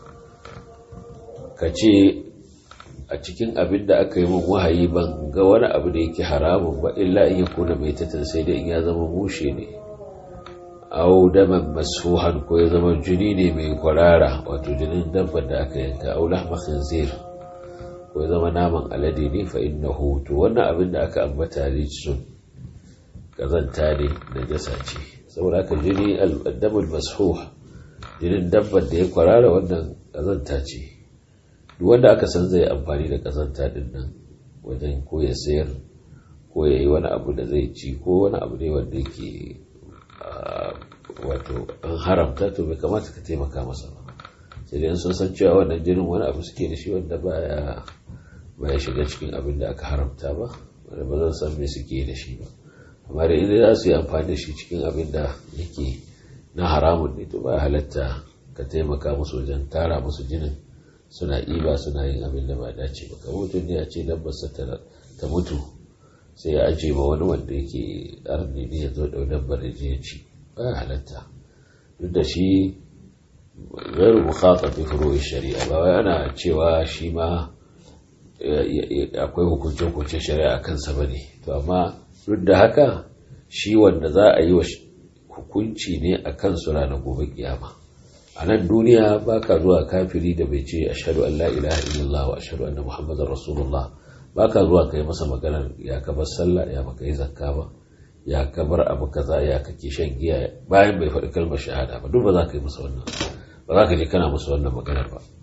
kace a cikin abin da aka yi min wahayi ban ga wani abu da yake haramun ba illa in yakuna maytatan sai dai in ya zama mushe ne aw daman masfuhan ko ya zama jini ne mai kwarara wato jinin dabbar da aka yanka aw lahma khinzir ko ya zama naman alade ne fa innahu to wannan abin da aka ambata rijsun kazanta ne da jasa ce saboda haka jini al-damul masfuh jinin dabbar da ya kwarara wannan kazanta ce duk wanda aka san zai amfani da kazanta din nan wajen ko ya sayar ko ya yi wani abu da zai ci ko wani abu ne wanda yake wato an haramta to bai kamata ka taimaka masa ba sai dai sun san cewa wannan jinin wani abu suke da shi wanda baya baya shiga cikin abin da aka haramta ba wanda ba zan san me suke da shi ba amma da idan za su yi amfani da shi cikin abin da yake na haramun ne to ba halatta ka taimaka musu wajen tara musu jinin suna iba suna yin abin da ba dace ba kamar mutum ne a ce dabbarsa ta mutu sai ya ajiye ma wani wanda yake arni ne ya zo da dabbar da ya ci ba halatta duk da shi gairu mukhatab bi furu'i shari'a ba wai ana cewa shi ma akwai hukunce-hukunce shari'a kansa bane to amma duk da haka shi wanda za a yi wa hukunci ne a kansu ranar gobe kiyama a nan duniya ba ka zuwa kafiri da bai ce ashhadu an la ilaha illallah wa ashhadu anna muhammadar rasulullah ba ka zuwa kai masa maganar ya ka bar sallah ya baka yi zakka ba ya ka bar abu kaza ya kake shan giya bayan bai faɗi kalmar shahada ba duk ba za ka yi masa wannan ba za ka je kana musu wannan maganar ba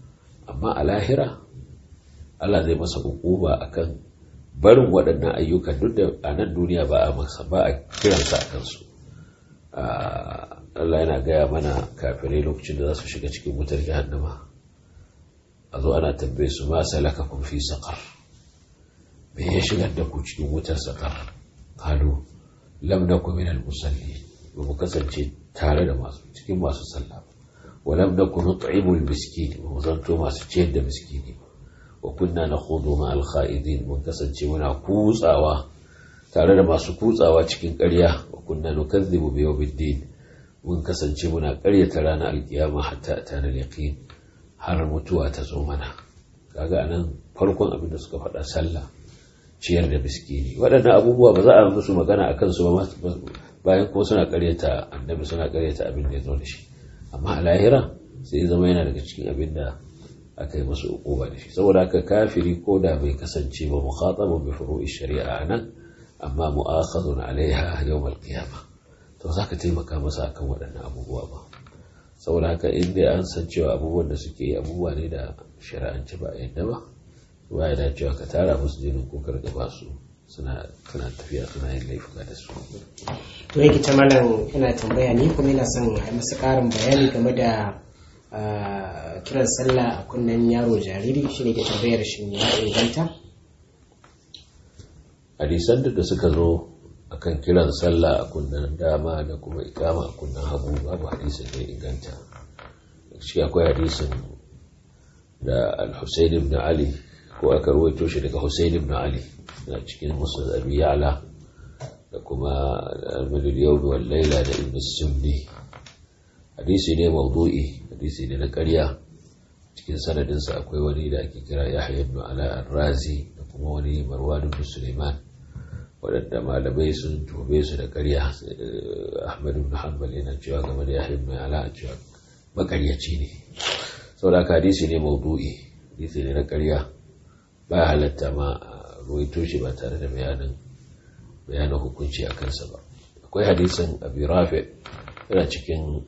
amma a lahira Allah zai masa hukuma akan barin waɗannan ayyukan duk da a nan duniya ba a masa ba a kiransa a kansu Allah yana gaya mana kafirai lokacin da za su shiga cikin wutar jahannama a zo ana tambaye su ma salaka kun fi saƙar me ya shigar da ku cikin wutar saƙar kalu lam naku min al-musalli ba mu kasance tare da masu cikin masu sallah ba wa lam naku nut'imu al-miskin ba mu zanto masu ciyar da miskini ba wa kunna nakhudu ma al-kha'idin mun kasance muna kutsawa tare da masu kutsawa cikin ƙarya wa kunna nukazzibu bi yawmiddin mun kasance muna ƙaryata ranar alkiyama hatta atana al-yaqin har mutuwa ta zo mana kaga anan farkon abin da suka faɗa sallah ciyar da miskini waɗannan abubuwa ba za a musu magana a kansu ba bayan kuma suna karyata annabi suna karyata abin da ya zo da shi amma a lahira sai ya zama yana daga cikin abin da aka yi masu ukuba da shi saboda haka kafiri ko da bai kasance ba mukhatabu bi furu'i shari'a nan amma mu'akhadun alaiha yawmal qiyamah to zaka taimaka masa akan waɗannan abubuwa ba saboda haka in dai an san cewa abubuwan da suke yi abubuwa ne da shari'anci ba a yadda ba ba ya dacewa ka tara musu jinin ko karga ba su suna tafiya suna yin laifuka da su to yake ta malam ina tambaya ni kuma ina son a masa karin bayani game da kiran sallah a kunnen yaro jariri shine ke tambayar shi ya inganta hadisan da suka zo akan kiran sallah a kunnen dama da kuma ikama a kunnen hagu babu hadisin da inganta shi akwai hadisin da al-Husayn ibn Ali ko aka rawaito shi daga Husayn ibn Ali na cikin Musnad Abi Ya'la da kuma Al-Madul Yawm wal Layla da Ibn Sunni hadisi ne mawdu'i hadisi ne na ƙarya cikin sanadin sa akwai wani da ake kira Yahya ibn Ala Ar-Razi da kuma wani Marwan ibn Sulaiman waɗanda malamai sun tobe su da ƙarya Ahmad ibn Hanbal yana cewa game da Yahya ibn Ala cewa makaryaci ne saboda hadisi ne mawdu'i hadisi ne na ƙarya ba halatta ma ruwaito shi ba tare da bayanin bayanin hukunci a kansa ba akwai hadisin abi rafi yana cikin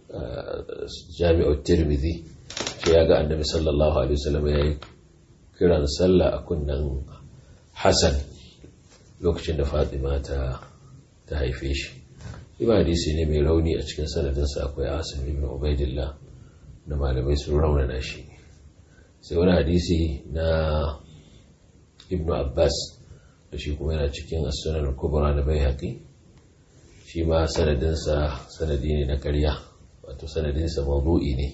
jami'ar tirmidhi shi ya ga annabi sallallahu alaihi wasallam ya yi kiran sallah a kunnen hassan lokacin da fatima ta ta haife shi ima hadisi ne mai rauni a cikin sanadinsa akwai asim ibn ubaidillah da malamai sun raunana shi sai wani hadisi na ibnu abbas da shi kuma yana cikin as-sunan kubra na bai haƙi shi ma sanadinsa sanadi ne na ƙarya wato sanadinsa mawdu'i ne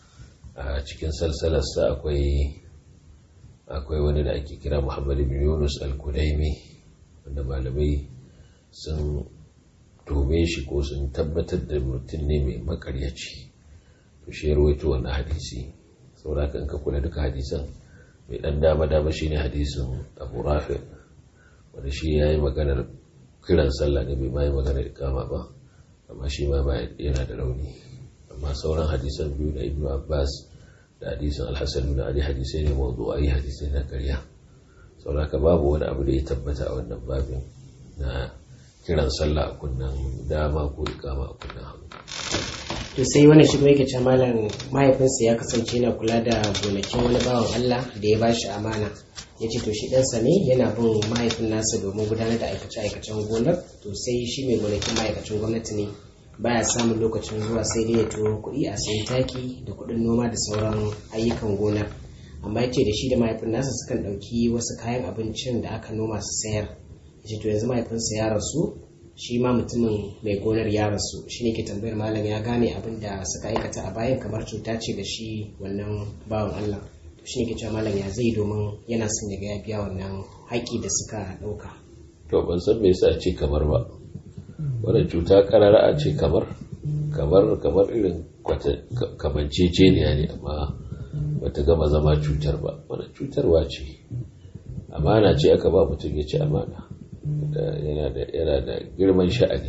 a cikin salsalarsa akwai akwai wani da ake kira muhammad ibn yunus al-kudaimi wanda malamai sun tome shi ko sun tabbatar da mutum ne mai makaryaci to shi ya rawaito wannan hadisi saboda kan ka kula duka hadisan mai dan dama dama shine hadisin Abu Rafi wanda shi yayi maganar kiran sallah ne bai mai maganar ikama ba amma shi ma yana da rauni amma sauran hadisan biyu na Ibn Abbas da hadisin Al-Hasan bin Ali hadisai ne mawdu'ai hadisai na ƙarya saboda ka babu wani abu da ya tabbata a wannan babin na kiran sallah a kunnan dama ko ikama a kunnan hagu to sai wani shigo yake ce malam mahaifinsa ya kasance yana kula da gonakin wani bawan Allah da ya bashi amana ya ce to shi ɗansa ne yana bin mahaifin nasa domin gudanar da aikace-aikacen gonar to sai shi mai gonakin ma'aikacin gwamnati ne baya samun lokacin zuwa sai dai ya turo kuɗi a sayi taki da kuɗin noma da sauran ayyukan gonar amma ya ce da shi da mahaifin nasa sukan ɗauki wasu kayan abincin da aka noma su sayar ya ce to yanzu mahaifinsa ya rasu shi ma mutumin mai gonar ya rasu shi ne ke tambayar malam ya gane abin da suka aikata a bayan kamar cuta ce da shi wannan bawan Allah to shi ne ke cewa malam ya zai domin yana son ya ga ya biya wannan haƙƙi da suka ɗauka. to ban san me yasa ce kamar ba wannan cuta karara a ce kamar kamar kamar irin kamanceceniya ne amma bata gama zama cutar ba wannan cutarwa ce amana ce aka ba mutum ya ci amana yana da girman sha'ani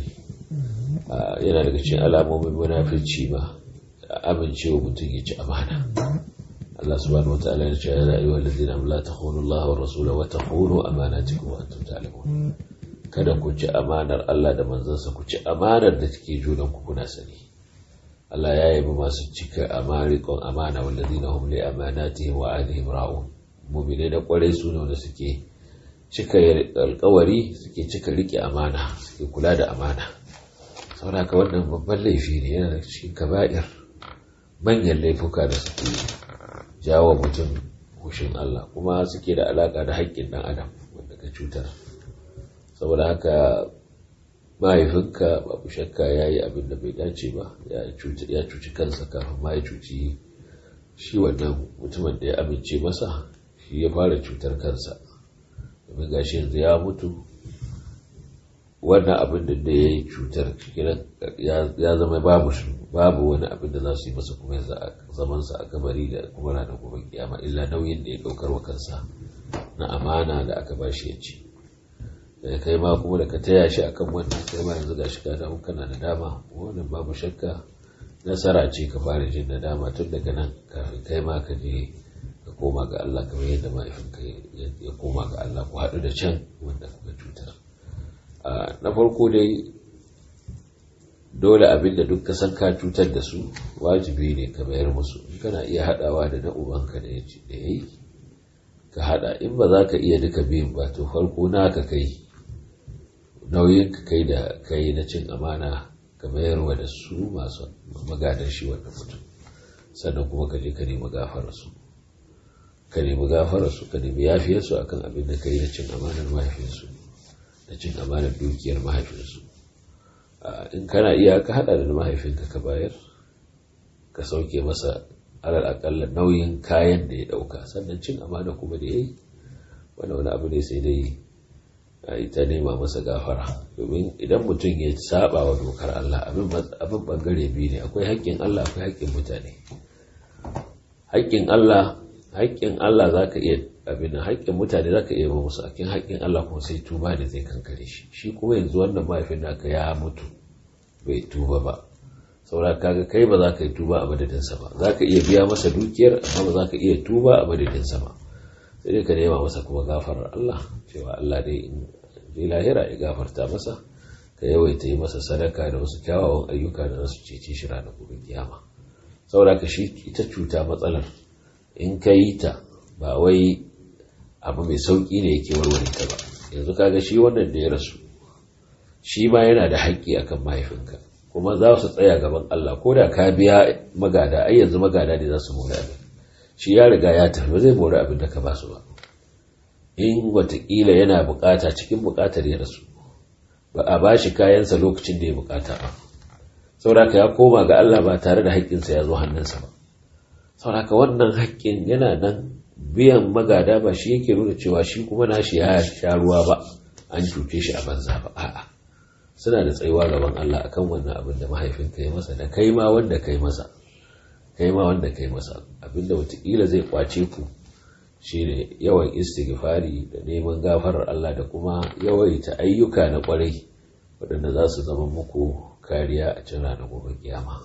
yana daga cikin alamomin munafirci ma amincewa mutum ya ci amana Allah subhanahu wa ta'ala ya ce ya ayyuhal ladina la takhunu Allah wa rasula wa takhunu amanatikum wa antum ta'lamun kada ku ci amanar Allah da manzansa ku ci amanar da take junan ku kuna sani Allah ya yabi masu cika amarikon amana wallazina hum li amanatihim wa ahdihim ra'un mu'minai da kwarai su ne wanda suke cika alkawari suke cika rike amana suke kula da amana saboda haka wannan babban laifi ne yana da cikin kaba'ir manyan laifuka da suke jawo mutum hushin Allah kuma suke da alaka da haƙƙin ɗan adam wanda ka cutar saboda haka mahaifinka babu shakka ya yi abin da bai dace ba ya cuci kansa kafin ma ya cuci shi wannan mutumin da ya amince masa shi ya fara cutar kansa domin gashi yanzu ya mutu wannan abin da da ya yi cutar ya zama babu babu wani abin da za su yi masa kuma zamansa a kabari da kuma ranar gobe kiyama illa nauyin da ya daukar wa kansa na amana da aka ba shi ya ci da kai ma kuma da ka taya shi akan wannan kai ma yanzu gashi ka damu kana da dama wannan babu shakka nasara ce ka fara jin da dama tun daga nan kafin kai ma ka je ka koma ga Allah kamar yadda mahaifinka ya koma ga Allah ku haɗu da can wanda kuka cutar na farko dai dole abin da duk kasan ka cutar da su wajibi ne ka mayar musu in kana iya haɗawa da na ubanka da ya yi ka haɗa in ba za ka iya duka biyun ba to farko naka kai nauyin ka kai da kai na cin amana ka mayarwa da su masu magadan shi wannan mutum sannan kuma ka je ka nemi gafararsu ka nemi gafararsu ka nemi yafiyarsu akan abin da ka yi na cin amanar mahaifinsu da cin amanar dukiyar mahaifinsu in kana iya ka hada da mahaifinka ka bayar ka sauke masa alal akalla nauyin kayan da ya dauka sannan cin amana kuma da ya yi wani wani abu ne sai dai a ita nema masa gafara domin idan mutum ya saba wa dokar Allah abin bangare biyu ne akwai haƙƙin Allah akwai haƙƙin mutane haƙƙin Allah haƙƙin Allah za ka iya abin da haƙƙin mutane za ka iya ba musu akin haƙƙin Allah kuma sai tuba da zai kankare shi shi kuma yanzu wannan mahaifin naka ya mutu bai tuba ba saura kaga kai ba za ka yi tuba a madadinsa ba za ka iya biya masa dukiyar amma ba za ka iya tuba a madadinsa ba sai dai ka nema masa kuma gafarar Allah cewa Allah dai in je lahira ya gafarta masa ka yawaita yi masa sadaka da wasu kyawawan ayyuka da zasu cece shi ranar gobe kiyama saboda ka shi ita cuta matsalar in ka yi ta ba wai abu mai sauƙi ne yake warware ta ba yanzu kaga shi wannan da ya rasu shi ma yana da haƙƙi akan mahaifinka kuma za su tsaya gaban Allah ko da ka biya magada ai yanzu magada ne za su mori abin shi ya riga ya tafi ba zai mori abin da ka ba su ba in watakila yana bukata cikin bukatar ya rasu ba a ba shi kayansa lokacin da ya bukata ba sauraka ya koma ga Allah ba tare da haƙƙinsa ya zo hannunsa ba sauraka wannan haƙƙin yana nan biyan magada ba shi yake nuna cewa shi kuma nashi ya sha ruwa ba an cuce shi a banza ba a'a suna da tsayuwa gaban Allah akan wannan abin da mahaifinka ya masa da kai ma wanda kai masa kai ma wanda kai masa abinda watakila zai kwace ku shine yawan istighfari da neman gafarar Allah da kuma yawaita ayyuka na kwarai waɗanda za su zama muku kariya a cin ranar gobe kiyama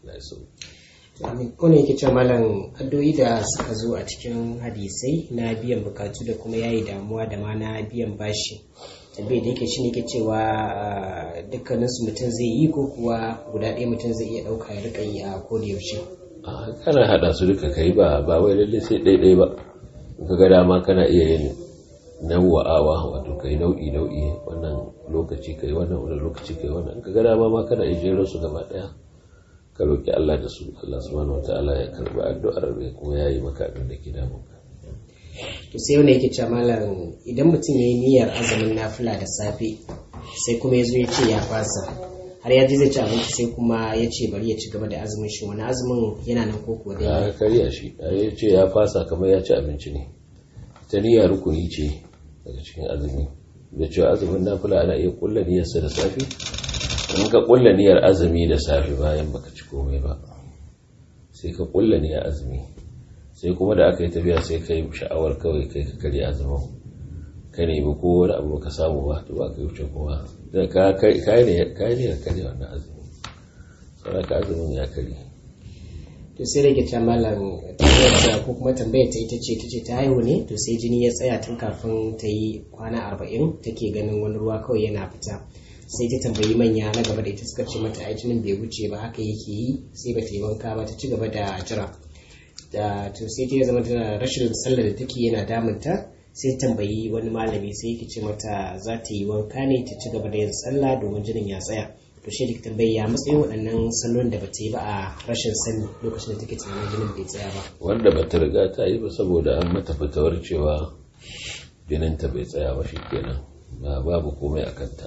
ko ne yake ce malam addu'o'i da suka zo a cikin hadisai na biyan bukatu da kuma yayi damuwa da ma na biyan bashi tabbai da yake shine yake cewa dukkanin su mutum zai yi ko kuwa guda ɗaya mutum zai iya ɗauka ya rika yi a koda yaushe kana hada su duka kai ba ba wai lalle sai ɗaiɗai ba ka ga dama kana iya yin nawa'awa wato kai nau'i nau'i wannan lokaci kai wannan wannan lokaci kai wannan ka ga dama ma kana iya jero su gaba ɗaya ka roki Allah da su Allah subhanahu wataala ya karbi addu'ar mai kuma yayi maka abin da ke damun ka to sai wanda yake cewa malam idan mutum ya yi niyyar azumin nafila da safe sai kuma ya zo ya ce ya fasa har ya ji zai ci abinci sai kuma ya ce bari ya ci gaba da azumin shi wani azumin yana nan ko kuwa dai ya karya shi ya ce ya fasa kamar ya ci abinci ne ta niyya rukuni ce daga cikin azumi da cewa azumin nafila ana iya kulla niyyarsa da safe in ka kulla niyyar azumi da safe bayan baka ci komai ba sai ka kulla niyyar azumi sai kuma da aka yi tafiya sai ka yi sha'awar kawai kai ka karya azumin ka nemi ko wani abu ka samu ba to ba ka yi wuce kuma da ka kai ne ka karya wannan azumi sai ka azumin ya karya to sai rage ta malam tambayar ko kuma tambayar ta ita ce ta ce ta haihu ne to sai jini ya tsaya tun kafin ta yi kwana arba'in take ganin wani ruwa kawai yana fita sai ta tambayi manya na gaba da ita suka ce mata ai jinin bai wuce ba haka yake yi sai ba ta yi wanka ba ta ci gaba da jira da to sai ta zama tana rashin sallar da take yana damunta sai tambayi wani malami sai yake ce mata za ta yi wanka ne ta ci gaba da yin sallah domin jinin ya tsaya to shi da tambayi ya matsayin waɗannan sallon da bata yi ba a rashin sani lokacin da take tunanin jinin bai tsaya ba wanda bata riga ta yi ba saboda an mata fitawar cewa jininta bai tsaya ba shi kenan babu komai a kanta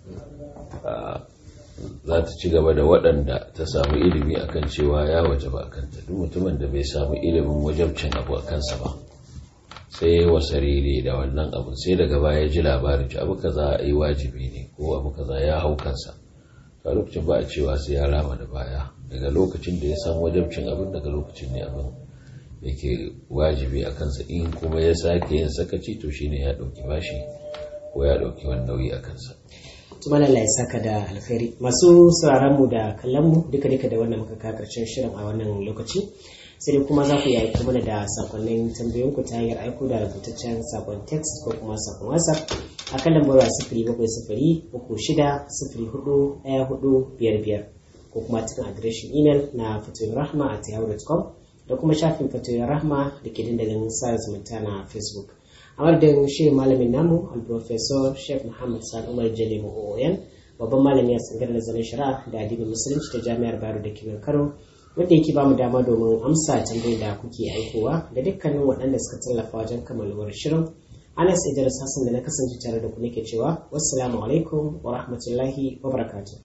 za ta ci gaba da waɗanda ta samu ilimi akan cewa ya waje ba a kanta duk mutumin da bai samu ilimin wajabcin abu a kansa ba sai wasarere da wannan abu sai daga baya ji labarin ci abu kaza a yi wajibi ne ko abu kaza ya hau kansa a lokacin ba a cewa sai ya rama da baya daga lokacin da ya san wajabcin abin daga lokacin ne abin yake wajibi a kansa in kuma ya sake yin sakaci to shine ya ɗauki bashi ko ya ɗauki wani nauyi a kansa tuma Allah ya saka da alkhairi masu sauraron mu da kallon mu duka duka da wannan muka kawo karshen shirin a wannan lokaci sai dai kuma za ku yi aiko mana da sakonnin tambayoyin ku ta hanyar aiko da rubutaccen sakon text ko kuma sakon whatsapp a kan lambar sifiri bakwai sifiri uku shida sifiri hudu ɗaya hudu biyar biyar ko kuma cikin adireshin imel na fatoyin rahma a yahoo.com da kuma shafin fatoyin rahma da ke dandalin sa zumunta na facebook a madadin shi malamin namu al-professor sheikh muhammad sani umar jalimu oyan babban malami a tsangar nazarin shari'a da adibin musulunci ta jami'ar bayero da kimin kano wanda yake bamu dama domin amsa tambayoyin da kuke aikowa da dukkanin waɗanda suka tallafa wajen kammaluwar shirin anas idris hassan da na kasance tare da ku nake cewa wassalamu alaikum wa rahmatullahi wa barakatuh